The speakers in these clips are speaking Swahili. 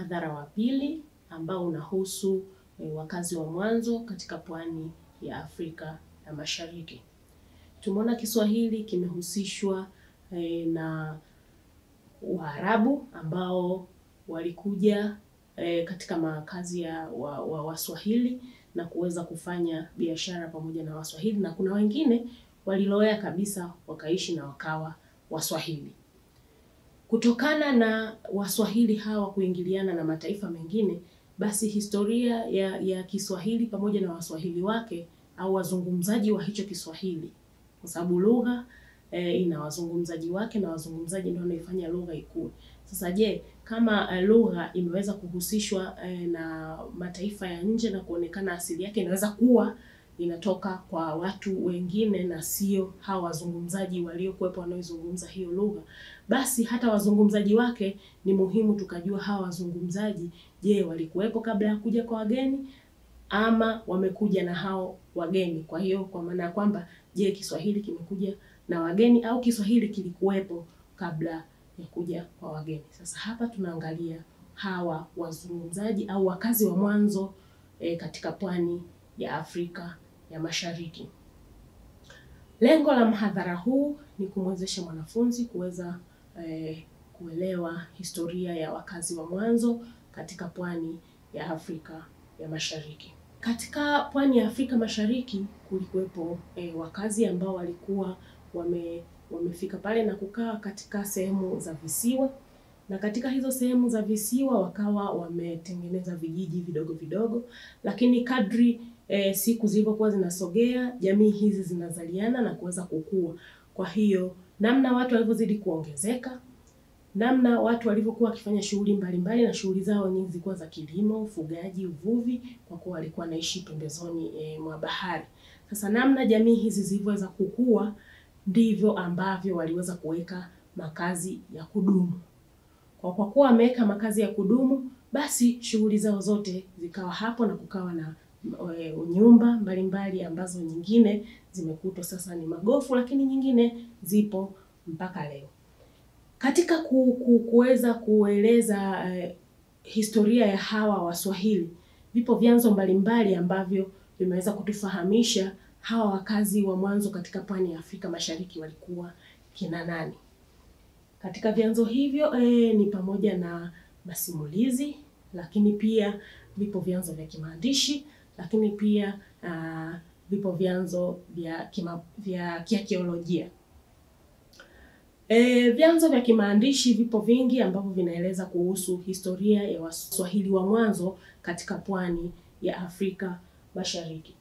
mhadhara wa pili ambao unahusu e, wakazi wa mwanzo katika pwani ya Afrika ya Mashariki. Tumeona Kiswahili kimehusishwa e, na Waarabu ambao walikuja e, katika makazi ya wa, wa Waswahili na kuweza kufanya biashara pamoja na Waswahili na kuna wengine walilowea kabisa wakaishi na wakawa Waswahili. Kutokana na Waswahili hawa kuingiliana na mataifa mengine, basi historia ya, ya Kiswahili pamoja na Waswahili wake au wazungumzaji wa hicho Kiswahili, kwa sababu lugha e, ina wazungumzaji wake na wazungumzaji ndio wanaifanya lugha ikue. Sasa je, kama uh, lugha imeweza kuhusishwa uh, na mataifa ya nje na kuonekana asili yake inaweza kuwa inatoka kwa watu wengine na sio hawa wazungumzaji waliokuwepo wanaoizungumza hiyo lugha, basi hata wazungumzaji wake ni muhimu tukajua hawa wazungumzaji, je, walikuwepo kabla ya kuja kwa wageni ama wamekuja na hao wageni? Kwa hiyo kwa maana ya kwamba, je, Kiswahili kimekuja na wageni au Kiswahili kilikuwepo kabla ya kuja kwa wageni? Sasa hapa tunaangalia hawa wazungumzaji au wakazi wa mwanzo e, katika pwani ya Afrika ya Mashariki. Lengo la mhadhara huu ni kumwezesha mwanafunzi kuweza e, kuelewa historia ya wakazi wa mwanzo katika pwani ya Afrika ya Mashariki. Katika pwani ya Afrika Mashariki kulikuwepo e, wakazi ambao walikuwa wame wamefika pale na kukaa katika sehemu za visiwa, na katika hizo sehemu za visiwa wakawa wametengeneza vijiji vidogo vidogo, lakini kadri e, siku zilivyokuwa zinasogea, jamii hizi zinazaliana na kuweza kukua. Kwa hiyo namna watu walivyozidi kuongezeka, namna watu walivyokuwa wakifanya shughuli mbalimbali, na shughuli zao nyingi zilikuwa za kilimo, ufugaji, uvuvi, kwa kuwa walikuwa wanaishi pembezoni e, mwa bahari. Sasa namna jamii hizi zilivyoweza kukua ndivyo ambavyo waliweza kuweka makazi ya kudumu. Kwa kwa kuwa wameweka makazi ya kudumu, basi shughuli zao zote zikawa hapo na kukawa na e, nyumba mbalimbali ambazo nyingine zimekutwa sasa ni magofu, lakini nyingine zipo mpaka leo. Katika ku, ku, kuweza kueleza e, historia ya hawa Waswahili, vipo vyanzo mbalimbali ambavyo vimeweza kutufahamisha hawa wakazi wa mwanzo katika pwani ya Afrika Mashariki walikuwa kina nani. Katika vyanzo hivyo e, ni pamoja na masimulizi, lakini pia vipo vyanzo vya kimaandishi, lakini pia uh, vipo vyanzo vya kima, vya kiakiolojia. E, vyanzo vya kimaandishi vipo vingi ambavyo vinaeleza kuhusu historia ya Waswahili wa mwanzo katika pwani ya Afrika Mashariki.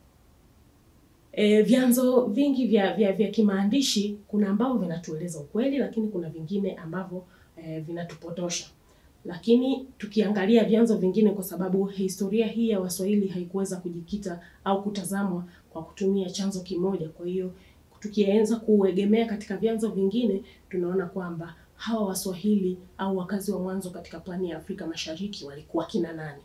E, vyanzo vingi vya vya, vya kimaandishi kuna ambavyo vinatueleza ukweli, lakini kuna vingine ambavyo e, vinatupotosha. Lakini tukiangalia vyanzo vingine, kwa sababu historia hii ya Waswahili haikuweza kujikita au kutazamwa kwa kutumia chanzo kimoja, kwa hiyo tukianza kuegemea katika vyanzo vingine, tunaona kwamba hawa Waswahili au wakazi wa mwanzo katika pwani ya Afrika Mashariki walikuwa kina nani?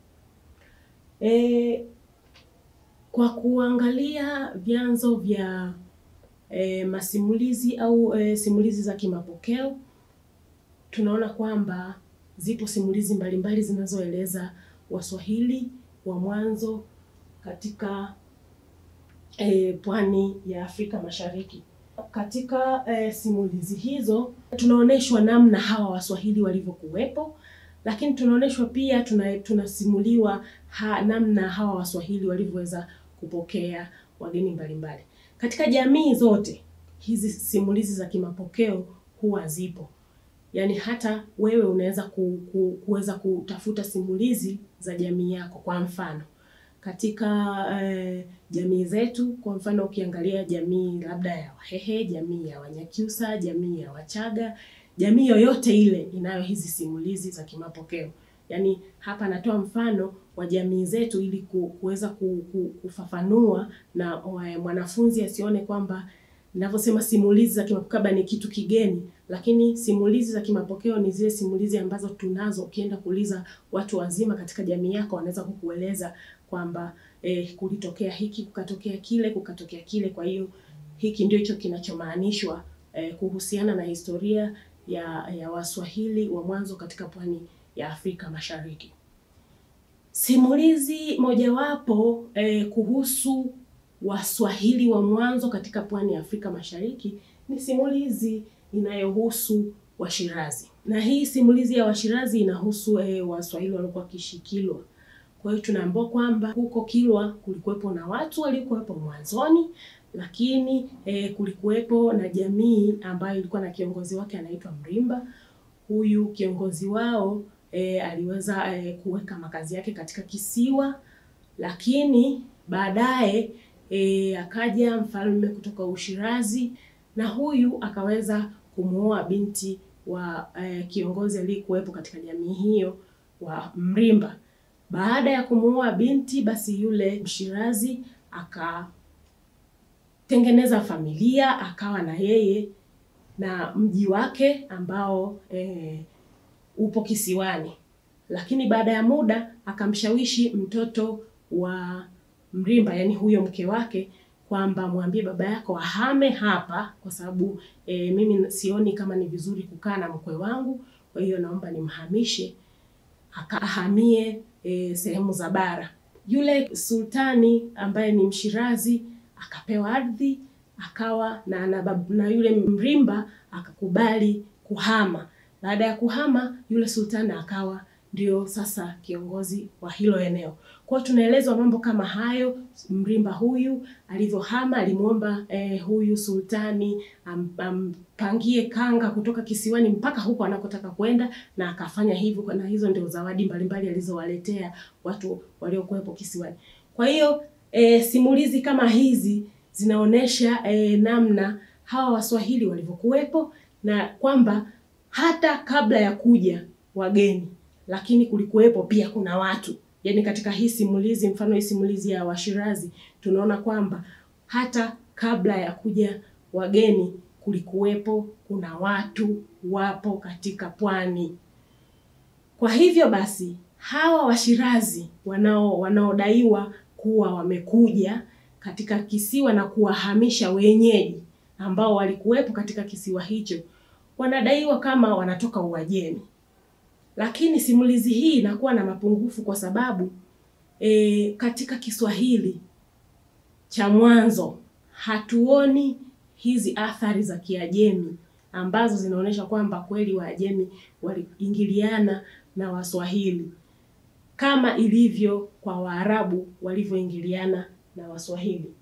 E, kwa kuangalia vyanzo vya e, masimulizi au e, simulizi za kimapokeo tunaona kwamba zipo simulizi mbalimbali zinazoeleza Waswahili wa mwanzo katika e, pwani ya Afrika Mashariki. Katika e, simulizi hizo tunaonyeshwa namna hawa Waswahili walivyokuwepo, lakini tunaonyeshwa pia tuna, tunasimuliwa ha, namna hawa Waswahili walivyoweza kupokea wageni mbalimbali. Katika jamii zote hizi simulizi za kimapokeo huwa zipo, yaani hata wewe unaweza ku, ku, kuweza kutafuta simulizi za jamii yako. Kwa mfano katika eh, jamii zetu, kwa mfano ukiangalia jamii labda ya Wahehe, jamii ya Wanyakyusa, jamii ya Wachaga, jamii yoyote ile inayo hizi simulizi za kimapokeo. Yaani hapa natoa mfano wa jamii zetu ili kuweza kufafanua na mwanafunzi asione kwamba ninavyosema simulizi za kimapokeo ni kitu kigeni, lakini simulizi za kimapokeo ni zile simulizi ambazo tunazo. Ukienda kuuliza watu wazima katika jamii yako, wanaweza kukueleza kwamba eh, kulitokea hiki, kukatokea kile, kukatokea kile. Kwa hiyo hiki ndio hicho kinachomaanishwa eh, kuhusiana na historia ya ya Waswahili wa mwanzo katika pwani ya Afrika Mashariki. Simulizi mojawapo eh, kuhusu Waswahili wa mwanzo katika pwani ya Afrika Mashariki ni simulizi inayohusu Washirazi, na hii simulizi ya Washirazi inahusu eh, Waswahili waliokuwa wakiishi Kilwa. Kwa hiyo tunaambiwa kwamba huko Kilwa kulikuwepo na watu waliokuwepo mwanzoni, lakini eh, kulikuwepo na jamii ambayo ilikuwa na kiongozi wake anaitwa Mrimba. Huyu kiongozi wao eh, aliweza eh, kuweka makazi yake katika kisiwa, lakini baadaye E, akaja mfalme kutoka Ushirazi na huyu akaweza kumuoa binti wa e, kiongozi aliyekuwepo katika jamii hiyo wa Mrimba. Baada ya kumuoa binti, basi yule Mshirazi akatengeneza familia, akawa na yeye na mji wake ambao e, upo kisiwani, lakini baada ya muda akamshawishi mtoto wa Mrimba yani huyo mke wake kwamba mwambie baba yako ahame hapa kwa sababu e, mimi sioni kama ni vizuri kukaa na mkwe wangu, kwa hiyo naomba nimhamishe akahamie e, sehemu za bara. Yule sultani ambaye ni Mshirazi akapewa ardhi akawa na, na, na yule Mrimba akakubali kuhama. Baada ya kuhama, yule sultani akawa ndio sasa kiongozi wa hilo eneo. Kwa hiyo tunaelezwa mambo kama hayo. Mrimba huyu alivyohama alimwomba eh, huyu sultani ampangie am, kanga kutoka kisiwani mpaka huko anakotaka kwenda, na akafanya hivyo, na hizo ndio zawadi mbalimbali alizowaletea watu waliokuwepo kisiwani. Kwa hiyo eh, simulizi kama hizi zinaonyesha eh, namna hawa Waswahili walivyokuwepo na kwamba hata kabla ya kuja wageni lakini kulikuwepo pia kuna watu yaani, katika hii simulizi, mfano hii simulizi ya Washirazi, tunaona kwamba hata kabla ya kuja wageni kulikuwepo kuna watu wapo katika pwani. Kwa hivyo basi hawa Washirazi wanao wanaodaiwa kuwa wamekuja katika kisiwa na kuwahamisha wenyeji ambao walikuwepo katika kisiwa hicho, wanadaiwa kama wanatoka Uajemi lakini simulizi hii inakuwa na mapungufu kwa sababu e, katika Kiswahili cha mwanzo hatuoni hizi athari za Kiajemi ambazo zinaonyesha kwamba kweli Waajemi waliingiliana na Waswahili kama ilivyo kwa Waarabu walivyoingiliana na Waswahili.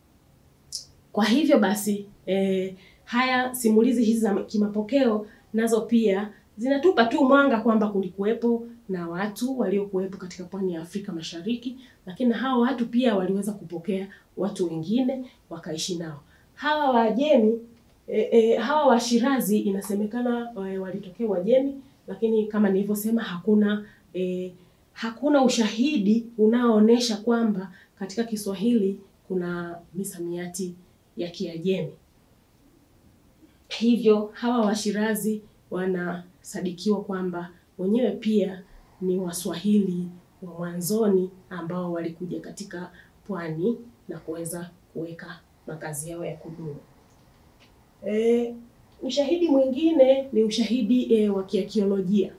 Kwa hivyo basi e, haya simulizi hizi za kimapokeo nazo pia zinatupa tu mwanga kwamba kulikuwepo na watu waliokuwepo katika pwani ya Afrika Mashariki, lakini hao watu pia waliweza kupokea watu wengine wakaishi nao. Hawa Waajemi e, e, hawa Washirazi inasemekana e, walitokea Uajemi, lakini kama nilivyosema hakuna e, hakuna ushahidi unaoonyesha kwamba katika Kiswahili kuna misamiati ya Kiajemi. Hivyo hawa Washirazi wanasadikiwa kwamba wenyewe pia ni Waswahili wa mwanzoni ambao walikuja katika pwani na kuweza kuweka makazi yao ya kudumu. E, ushahidi mwingine ni ushahidi e, wa kiakiolojia.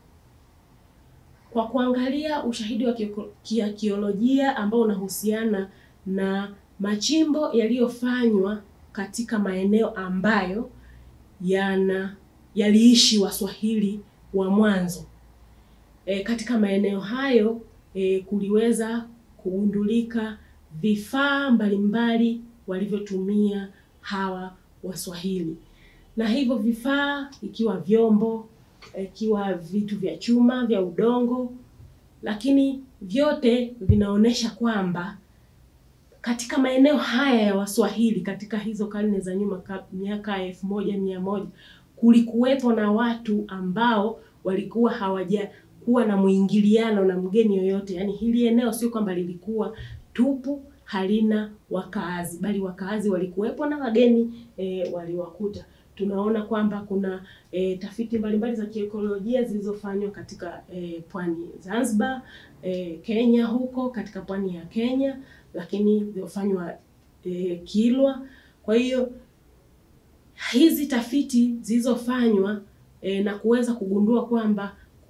Kwa kuangalia ushahidi wa kiakiolojia ambao unahusiana na machimbo yaliyofanywa katika maeneo ambayo yana yaliishi Waswahili wa mwanzo. E, katika maeneo hayo e, kuliweza kugundulika vifaa mbalimbali walivyotumia hawa Waswahili, na hivyo vifaa ikiwa vyombo, ikiwa vitu vya chuma, vya udongo, lakini vyote vinaonyesha kwamba katika maeneo haya ya Waswahili katika hizo karne za nyuma, miaka elfu moja mia moja kulikuwepo na watu ambao walikuwa hawajakuwa na mwingiliano na mgeni yoyote. Yaani hili eneo sio kwamba lilikuwa tupu halina wakaazi, bali wakaazi walikuwepo na wageni e, waliwakuta. Tunaona kwamba kuna e, tafiti mbalimbali za kiekolojia zilizofanywa katika e, pwani Zanzibar, e, Kenya, huko katika pwani ya Kenya, lakini zilizofanywa e, Kilwa. Kwa hiyo hizi tafiti zilizofanywa e, na kuweza kugundua kwamba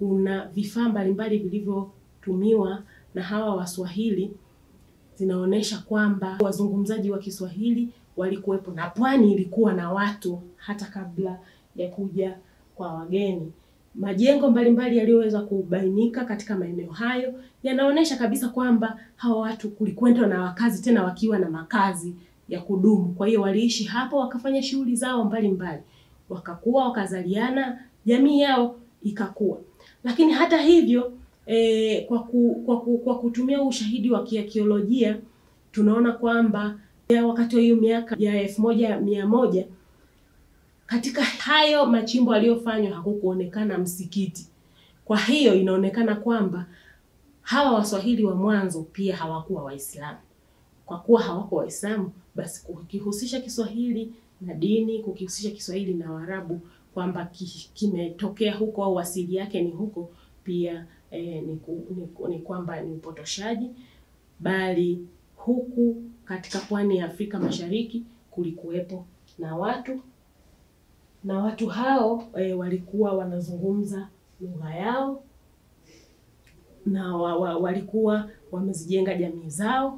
kuna vifaa mbalimbali vilivyotumiwa na hawa Waswahili zinaonyesha kwamba wazungumzaji wa Kiswahili walikuwepo na pwani ilikuwa na watu hata kabla ya kuja kwa wageni. Majengo mbalimbali yaliyoweza kubainika katika maeneo hayo yanaonyesha kabisa kwamba hawa watu kulikwenda na wakazi, tena wakiwa na makazi ya kudumu. Kwa hiyo waliishi hapo, wakafanya shughuli zao mbalimbali, wakakuwa, wakazaliana, jamii yao ikakua. Lakini hata hivyo e, kwa, ku, kwa, ku, kwa kutumia ushahidi wa kiakiolojia tunaona kwamba ya wakati wa hiyo miaka ya elfu moja mia moja katika hayo machimbo aliyofanywa hakukuonekana msikiti. Kwa hiyo inaonekana kwamba hawa Waswahili wa mwanzo pia hawakuwa Waislamu. Kwa kuwa hawakuwa Waislamu, basi kukihusisha Kiswahili na dini, kukihusisha Kiswahili na Waarabu kwamba kimetokea huko au asili yake ni huko pia eh, ni, ku, ni, ni kwamba ni upotoshaji, bali huku katika pwani ya Afrika Mashariki kulikuwepo na watu na watu hao e, walikuwa wanazungumza lugha yao na wa, wa, walikuwa wamezijenga jamii zao,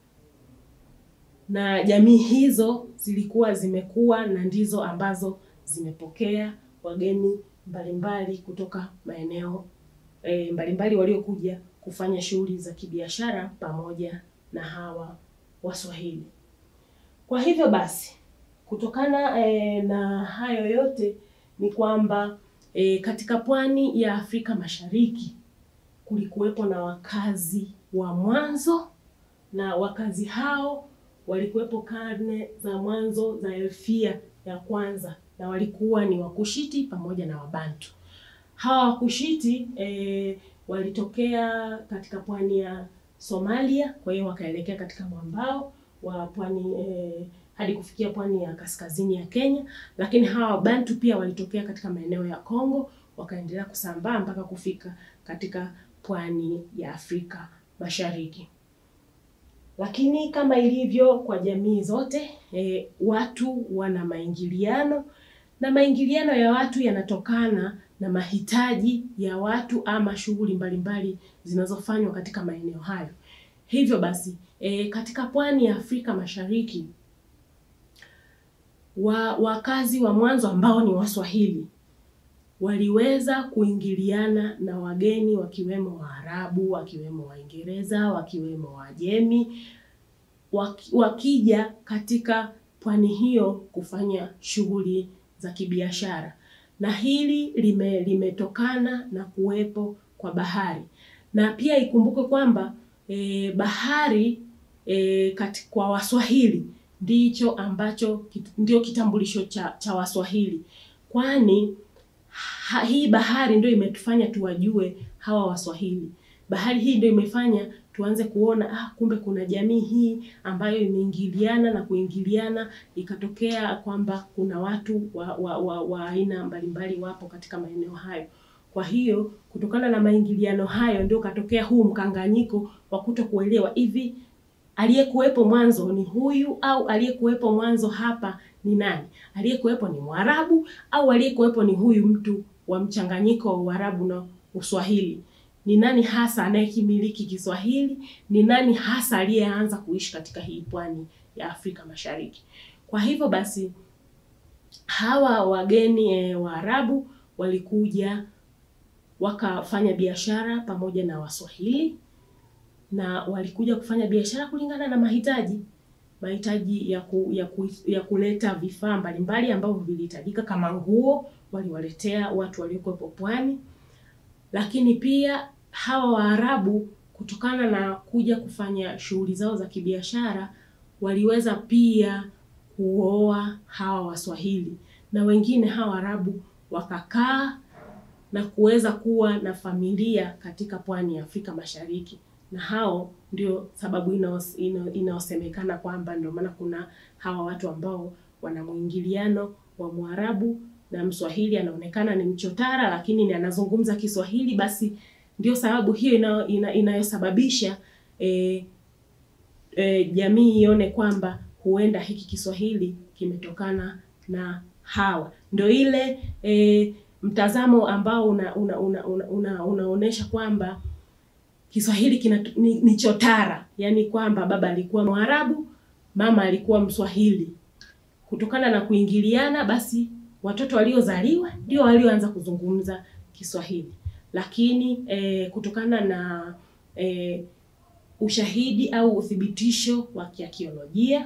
na jamii hizo zilikuwa zimekuwa na ndizo ambazo zimepokea wageni mbalimbali kutoka maeneo e, mbalimbali waliokuja kufanya shughuli za kibiashara pamoja na hawa Waswahili. Kwa hivyo basi kutokana e, na hayo yote ni kwamba e, katika pwani ya Afrika Mashariki kulikuwepo na wakazi wa mwanzo, na wakazi hao walikuwepo karne za mwanzo za elfia ya kwanza, na walikuwa ni Wakushiti pamoja na Wabantu. Hawa Wakushiti e, walitokea katika pwani ya Somalia, kwa hiyo wakaelekea katika mwambao wa pwani e, hadi kufikia pwani ya kaskazini ya Kenya, lakini hawa Wabantu pia walitokea katika maeneo ya Kongo wakaendelea kusambaa mpaka kufika katika pwani ya Afrika Mashariki. Lakini kama ilivyo kwa jamii zote e, watu wana maingiliano na maingiliano ya watu yanatokana na mahitaji ya watu ama shughuli mbalimbali zinazofanywa katika maeneo hayo. Hivyo basi e, katika pwani ya Afrika Mashariki wa wakazi wa mwanzo ambao ni Waswahili waliweza kuingiliana na wageni wakiwemo Waarabu, wakiwemo Waingereza, wakiwemo Wajemi waki, wakija katika pwani hiyo kufanya shughuli za kibiashara, na hili lime limetokana na kuwepo kwa bahari, na pia ikumbuke kwamba e, bahari e, kati, kwa Waswahili ndicho ambacho ndio kitambulisho cha, cha Waswahili kwani ha, hii bahari ndio imetufanya tuwajue hawa Waswahili. Bahari hii ndio imefanya tuanze kuona ah, kumbe kuna jamii hii ambayo imeingiliana na kuingiliana, ikatokea kwamba kuna watu wa wa, wa, wa aina mbalimbali wapo katika maeneo hayo. Kwa hiyo kutokana na maingiliano hayo ndio katokea huu mkanganyiko wa kuto kuelewa hivi aliyekuwepo mwanzo ni huyu au aliyekuwepo mwanzo hapa ni nani? Aliyekuwepo ni Mwarabu au aliyekuwepo ni huyu mtu wa mchanganyiko wa Uarabu na Uswahili? Ni nani hasa anayekimiliki Kiswahili? Ni nani hasa aliyeanza kuishi katika hii pwani ya Afrika Mashariki? Kwa hivyo basi hawa wageni e, Waarabu walikuja wakafanya biashara pamoja na Waswahili na walikuja kufanya biashara kulingana na mahitaji mahitaji ya, ku, ya, ku, ya kuleta vifaa mbalimbali ambavyo vilihitajika kama nguo, waliwaletea watu waliokuwepo pwani. Lakini pia hawa Waarabu kutokana na kuja kufanya shughuli zao za kibiashara waliweza pia kuoa hawa Waswahili na wengine hawa Waarabu wakakaa na kuweza kuwa na familia katika pwani ya Afrika Mashariki na hao ndio sababu inayosemekana kwamba ndio maana kuna hawa watu ambao wana mwingiliano wa Mwarabu na Mswahili, anaonekana ni mchotara lakini ni anazungumza Kiswahili. Basi ndio sababu hiyo ina, ina, inayosababisha e, e, jamii ione kwamba huenda hiki Kiswahili kimetokana na hawa. Ndio ile e, mtazamo ambao una, una, una, una, una, unaonesha kwamba Kiswahili kina ni, ni chotara, yaani kwamba baba alikuwa Mwarabu, mama alikuwa Mswahili. Kutokana na kuingiliana, basi watoto waliozaliwa ndio walioanza kuzungumza Kiswahili, lakini eh, kutokana na eh, ushahidi au uthibitisho wa kiakiolojia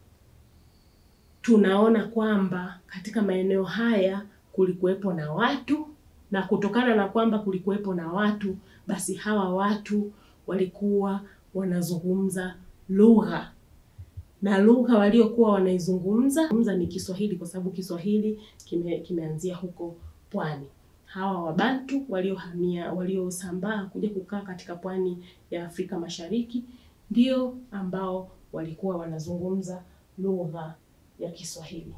tunaona kwamba katika maeneo haya kulikuwepo na watu, na kutokana na kwamba kulikuwepo na watu, basi hawa watu walikuwa wanazungumza lugha na lugha waliokuwa wanaizungumza ni Kiswahili, kwa sababu Kiswahili kime, kimeanzia huko pwani. Hawa Wabantu waliohamia waliosambaa kuja kukaa katika pwani ya Afrika Mashariki ndio ambao walikuwa wanazungumza lugha ya Kiswahili.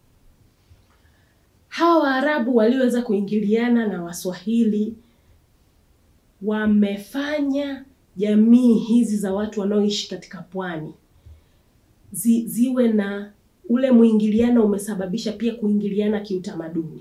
Hawa Waarabu walioweza kuingiliana na Waswahili wamefanya jamii hizi za watu wanaoishi katika pwani zi, ziwe na ule mwingiliano, umesababisha pia kuingiliana kiutamaduni,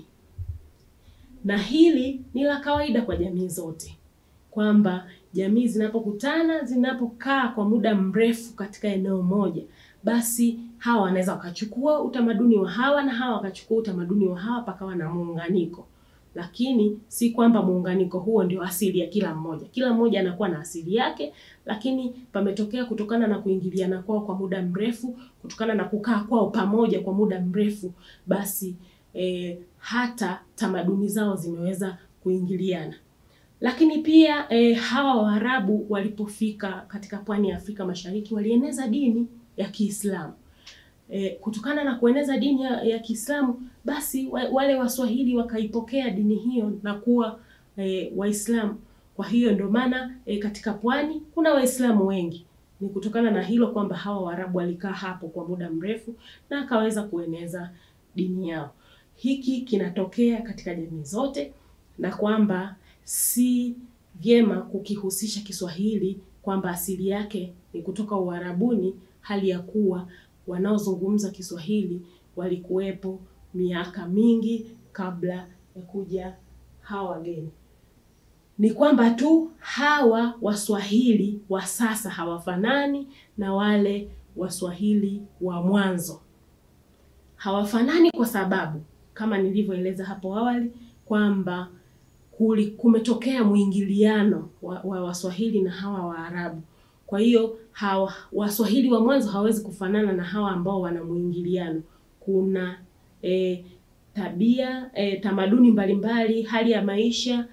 na hili ni la kawaida kwa jamii zote, kwamba jamii zinapokutana, zinapokaa kwa muda mrefu katika eneo moja, basi hawa wanaweza wakachukua utamaduni wa hawa na hawa wakachukua utamaduni wa hawa, pakawa na muunganiko lakini si kwamba muunganiko huo ndio asili ya kila mmoja. Kila mmoja anakuwa na asili yake, lakini pametokea kutokana na kuingiliana kwao kwa muda mrefu, kutokana na kukaa kwao pamoja kwa muda mrefu, basi e, hata tamaduni zao zimeweza kuingiliana. Lakini pia e, hawa Waarabu walipofika katika pwani ya Afrika Mashariki walieneza dini ya Kiislamu. E, kutokana na kueneza dini ya, ya Kiislamu basi wa, wale Waswahili wakaipokea dini hiyo na kuwa e, Waislamu. Kwa hiyo ndio maana e, katika pwani kuna Waislamu wengi. Ni kutokana na hilo kwamba hawa Waarabu walikaa hapo kwa muda mrefu na akaweza kueneza dini yao. Hiki kinatokea katika jamii zote, na kwamba si vyema kukihusisha Kiswahili kwamba asili yake ni kutoka Uarabuni, hali ya kuwa wanaozungumza Kiswahili walikuwepo miaka mingi kabla ya kuja hawa wageni. Ni kwamba tu hawa Waswahili wa sasa hawafanani na wale Waswahili wa mwanzo. Hawafanani kwa sababu kama nilivyoeleza hapo awali kwamba kumetokea mwingiliano wa, wa Waswahili na hawa Waarabu. Kwa hiyo hawa Waswahili wa mwanzo hawezi kufanana na hawa ambao wana mwingiliano. Kuna e, tabia e, tamaduni mbalimbali, hali ya maisha,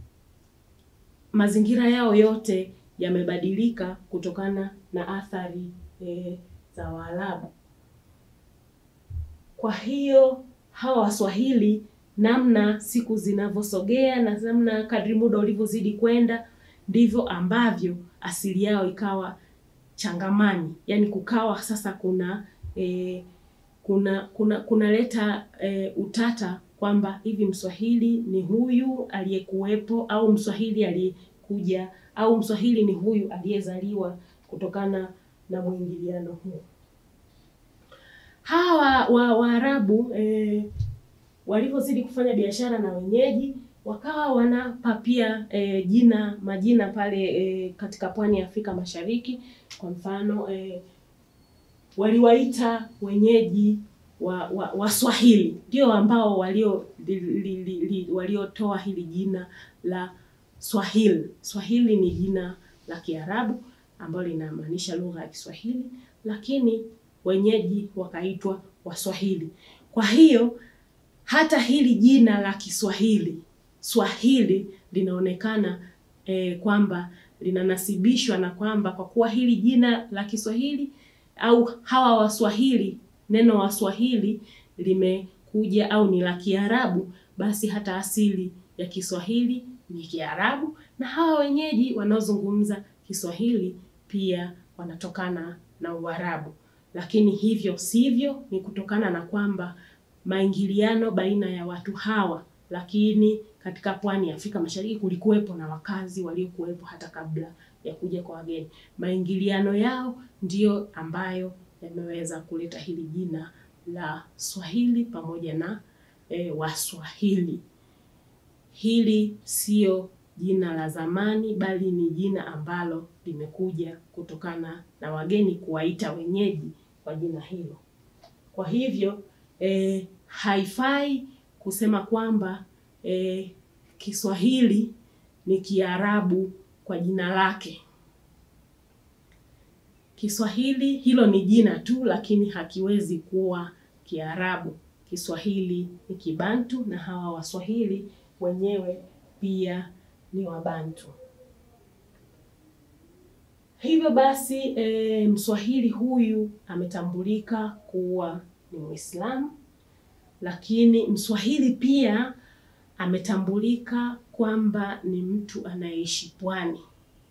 mazingira yao yote yamebadilika kutokana na athari e, za Waarabu. Kwa hiyo hawa Waswahili, namna siku zinavyosogea na namna kadri muda ulivyozidi kwenda ndivyo ambavyo asili yao ikawa changamani, yaani kukawa sasa kuna e, kuna kuna kunaleta e, utata kwamba hivi Mswahili ni huyu aliyekuwepo au Mswahili aliyekuja au Mswahili ni huyu aliyezaliwa kutokana na mwingiliano huo. Hawa wa Waarabu e, walivyozidi kufanya biashara na wenyeji wakawa wanapa pia e, jina majina pale e, katika pwani ya Afrika Mashariki. Kwa mfano e, waliwaita wenyeji wa, wa Waswahili ndio ambao walio li, li, li, li, waliotoa hili jina la Swahili. Swahili ni jina la Kiarabu ambalo linamaanisha lugha ya Kiswahili, lakini wenyeji wakaitwa Waswahili. Kwa hiyo hata hili jina la Kiswahili Swahili linaonekana eh, kwamba linanasibishwa na kwamba kwa kuwa hili jina la Kiswahili au hawa Waswahili, neno Waswahili limekuja au ni la Kiarabu, basi hata asili ya Kiswahili ni Kiarabu, na hawa wenyeji wanaozungumza Kiswahili pia wanatokana na Uarabu. Lakini hivyo sivyo, ni kutokana na kwamba maingiliano baina ya watu hawa lakini katika pwani ya Afrika Mashariki kulikuwepo na wakazi waliokuwepo hata kabla ya kuja kwa wageni. Maingiliano yao ndiyo ambayo yameweza kuleta hili jina la Swahili pamoja na e, Waswahili. hili sio jina la zamani, bali ni jina ambalo limekuja kutokana na wageni kuwaita wenyeji kwa jina hilo. Kwa hivyo eh, haifai kusema kwamba eh, Kiswahili ni Kiarabu kwa jina lake. Kiswahili hilo ni jina tu, lakini hakiwezi kuwa Kiarabu. Kiswahili ni Kibantu na hawa Waswahili wenyewe pia ni Wabantu. Hivyo basi e, Mswahili huyu ametambulika kuwa ni Muislamu, lakini Mswahili pia ametambulika kwamba ni mtu anayeishi pwani.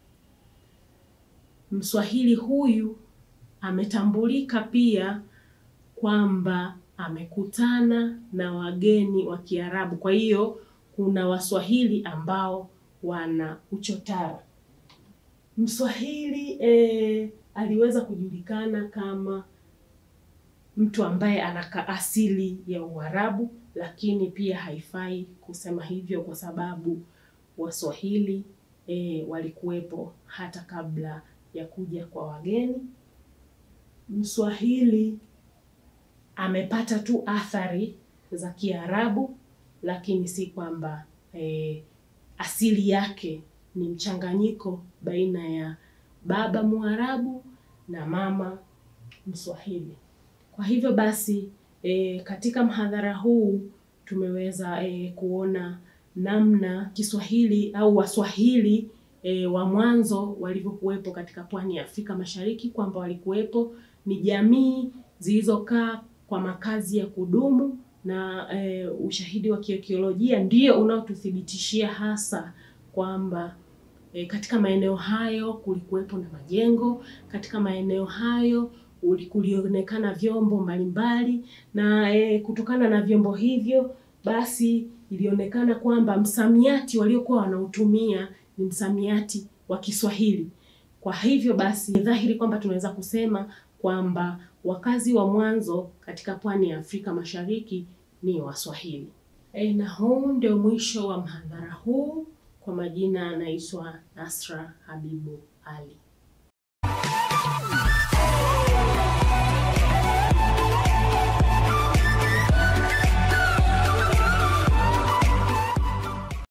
Mswahili huyu ametambulika pia kwamba amekutana na wageni wa Kiarabu. Kwa hiyo kuna Waswahili ambao wana uchotara. Mswahili e, aliweza kujulikana kama mtu ambaye ana asili ya Uarabu, lakini pia haifai kusema hivyo kwa sababu Waswahili e, walikuwepo hata kabla ya kuja kwa wageni. Mswahili amepata tu athari za Kiarabu, lakini si kwamba e, asili yake ni mchanganyiko baina ya baba Mwarabu na mama Mswahili. Kwa hivyo basi e, katika mhadhara huu tumeweza e, kuona namna Kiswahili au Waswahili e, wa mwanzo walivyokuwepo katika pwani ya Afrika Mashariki, kwamba walikuwepo ni jamii zilizokaa kwa makazi ya kudumu na e, ushahidi wa kiarkeolojia ndio unaotuthibitishia hasa kwamba e, katika maeneo hayo kulikuwepo na majengo, katika maeneo hayo kulionekana vyombo mbalimbali na e, kutokana na vyombo hivyo basi ilionekana kwamba msamiati waliokuwa wanautumia ni msamiati wa Kiswahili. Kwa hivyo basi ni dhahiri kwamba tunaweza kusema kwamba wakazi wa mwanzo katika pwani ya Afrika Mashariki ni Waswahili. E, na huu ndio mwisho wa mhadhara huu. Kwa majina anaitwa Nasra Habibu Ali.